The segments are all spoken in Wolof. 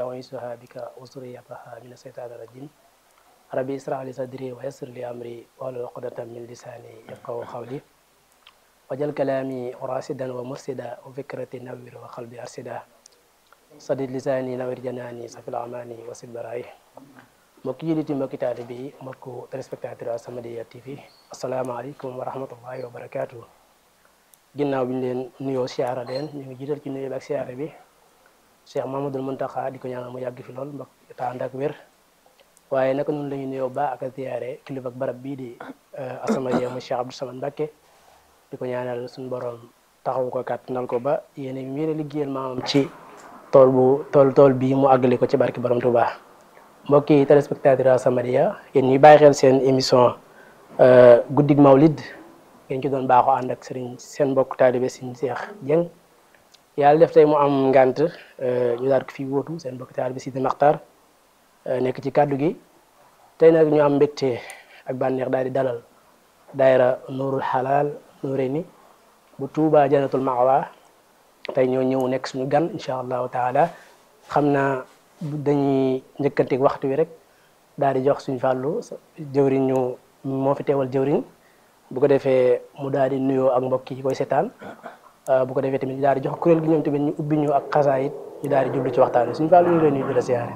أعيذها بك وذريتها من الشيطان الرجيم ربي اشرح لي صدري ويسر لي أمري واحلل عقدة من لساني يفقهوا قولي wajal kalaami rasidan wa mursida wa fikrati nawir wa qalbi arsida sadid lisaani nawir janaani safil amaani wasil baraay mbokki julliti mbokki taalibe yi mbokku téléspectateur As-Samadiyya TV asalaamaaleykum wa rahmatullahi wa barakaatu ginnaaw bi ñu leen nuyoo siyaara leen ñu ngi jiital ci nuyoo bi ak siyaara bi Cheikh Mamadul Muntaxa di ko ñaanal mu yàgg fi lool mbokk ta ànd ak wér waaye naka noonu la ñu nuyoo ba ak a ziyaare kilifa ak barab bii di As-Samadiyya mu Cheikh Abdou Samad Mbacké di ko ñaanal suñu borom taxaw ko kàttanal ko ba yéen a ngi liggéeyal maamam ci tool bu tool tool bii mu àggale ko ci barki borom Touba mbokki téléspectateur As-Samadiyya yéen ñuy bàyyi xel seen émission guddig Mawlid ngeen ci doon baaxoo ànd ak sëriñ seen mbokk taalibe Sëriñ Cheikh Dieng yàlla def tey mu am ngant ñu daal ko fi wóotu seen mbokk taalibe Sidi Maxtar nekk ci kàddu gi tey nag ñu am mbégte ak bànneex daal di dalal daayira Nuurul Xalaal Nuurayni bu Tuuba Jannatul Ma'wa tey ñoo ñëw nekk suñu gan incha allahu taala xam naa dañuy njëkkanteeg waxtu wi rek daal di jox suñu fàllu jëwriñ ñu moo fi teewal jëwriñ bu ko defee mu daal di nuyoo ak mbokk yi koy seetaan bu ko defee tamit ñu daal di jox kuréel gi ñoom tamit ñu ubbi ñu ak xasaayit ñu daal di jublu ci waxtaan wi suñu fàllu ñu ngi lay nuyu di la siyaare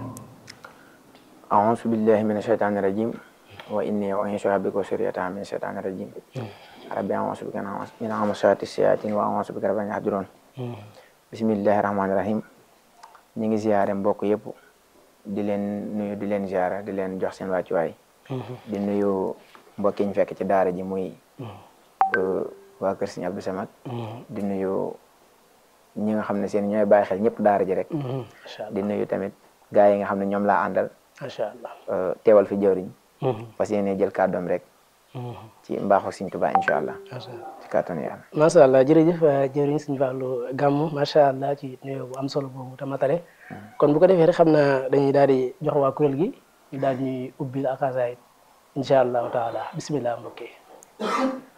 a'uuzu billahi mina shaytaani rajim wa inni u'iizuha bika wa zurriyyataha mina shaytaani rajim rabbi a'uuzu bika min hamazaati shayaatiin wa a'uuzu bika rabbi an yahduruun bismillahi rahmaani rahim ñi ngi ziyaare mbokk yëpp di leen nuyu di leen ziyaare di leen jox seen wàccuwaay di nuyu mbokk yi ñu fekk ci daara ji muy waa kër Sëriñ Abdou Samad di nuyu ñi nga xam ne seen ñooy bàyyi xel ñëpp daara ji rek di nuyu tamit gaa yi nga xam ne ñoom laa àndal macha allah teewal fi jëwriñ parce que yéene jël kàddoom rek ci mbaaxu Sëriñ Tuubaa incha allah ci kàttanu yàlla macha allah jërëjëf jëwriñ Sëriñ Fallu Gàmmu macha allah ci nuyoo bu am solo boobu te matale kon bu ko defee rek xam naa dañuy daal di jox waa kuréel gi ñu daal di ñuy ubbil ak xasaayit incha allahu taala bismillah mbokk yi